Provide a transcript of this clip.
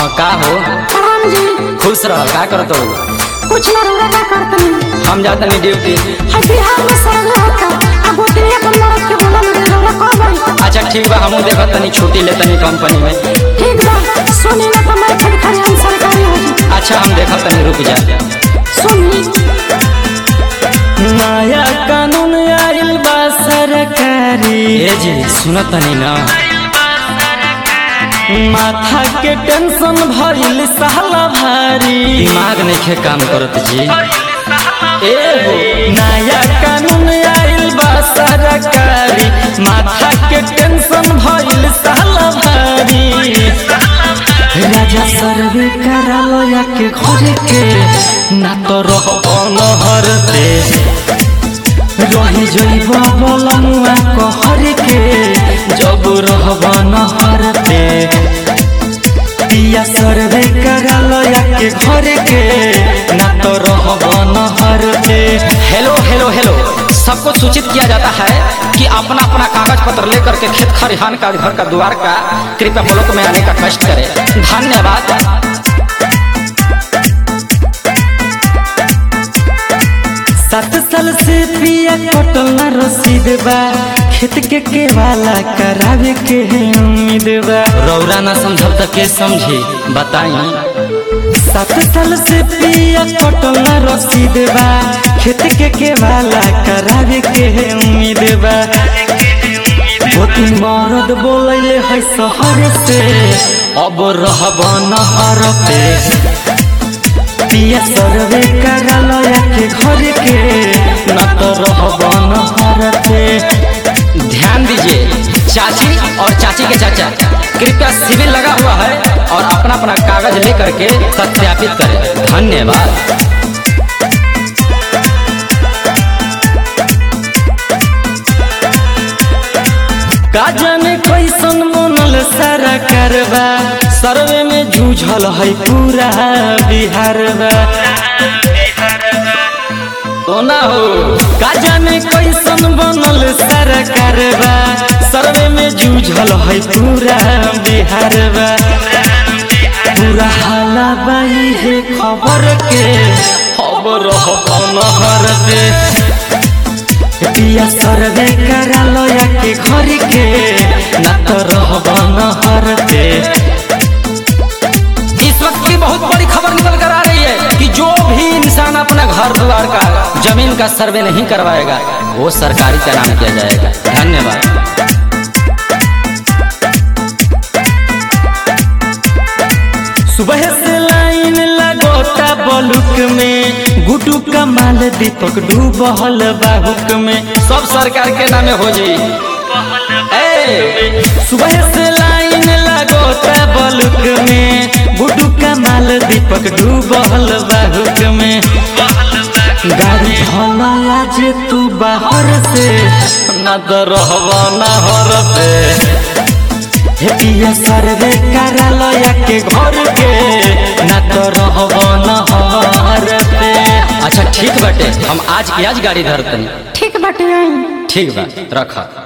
हाँ का हो राम जी खुश रह का करत हो कुछ ना रौरा का करतनी हम जातनी ड्यूटी है बिहार में सर्वे होता अब गोतरिया के मरद के बोला मेरे रौरा कब आई अच्छा ठीक बा हमहू देखत तनी छुट्टी ले तनी कंपनी में ठीक बा सुनी ना तो मैं खड़ी खड़ी हम सरकारी हो जी अच्छा हम देखत तनी रुक जा सुनी नया कानून आइल बा सरकारी ए जी सुनत तनी ना माथा के टेंशन भइल साला भारी दिमाग नहीं काम करत जी ए हो नया कानून आइल बा सरकारी माथा के टेंशन भइल साला भारी राजा सर्वे करालो या के घरे के ना तो रह नहर दे रही जइब बलमुआ कहर के जब रहब नहर पे पिया सर्वे करालो या के घर के ना तो रहब नहर पे हेलो हेलो हेलो सबको सूचित किया जाता है कि अपना अपना कागज पत्र लेकर के खेत खरिहान का घर का द्वार का कृपया ब्लॉक में आने का कष्ट करें धन्यवाद सात साल से पिया कटल ना रसीद बा खेत के केवाला करावे के है उम्मीद बा रौरा ना समझब त के समझी बताई सात साल से पिया कटल ना रसीद बा खेत के केवाला करावे के है उम्मीद बा दो तीन मरद बोलैले है शहर से अब रहब नहर पे पिया सर्वे करालो या के घर के न तो रहब नहर पे ध्यान दीजिए चाची और चाची के चाचा कृपया सिविल लगा हुआ है और अपना अपना कागज लेकर के सत्यापित करें धन्यवाद का जाने कैसन बनल सारा कारबा सर्वे में जूझल है पूरा बिहार बा तो ना हो का जाने कैसन बनल सारा कारबा सर्वे में जूझल है पूरा बिहार बा पूरा हाला बाई है खबर के खबर हो नहर पे पिया सर्वे करालो या के घर के ना तो रहब नहर पे इस वक्त की बहुत बड़ी खबर निकल कर आ रही है कि जो भी इंसान अपना घर द्वार का जमीन का सर्वे नहीं करवाएगा वो सरकारी का नाम किया जाएगा धन्यवाद सुबह से लाइन लगोता बलुक में गुटू का माल दीपक डूबल बाहुक में सब सरकार के नामे हो जी ए, सुबह से लाइन लगोता बलुक में गुटू का माल दीपक डूबल बाहुक में गाड़ी भला आज तू बाहर से न तो रहबा नहर पे हे पिया सर्वे करालो या के घर के ना तो रहब नहर पे अच्छा ठीक बाटे हम आज की आज गाड़ी धरतनी ठीक बाटे आई ठीक बा रख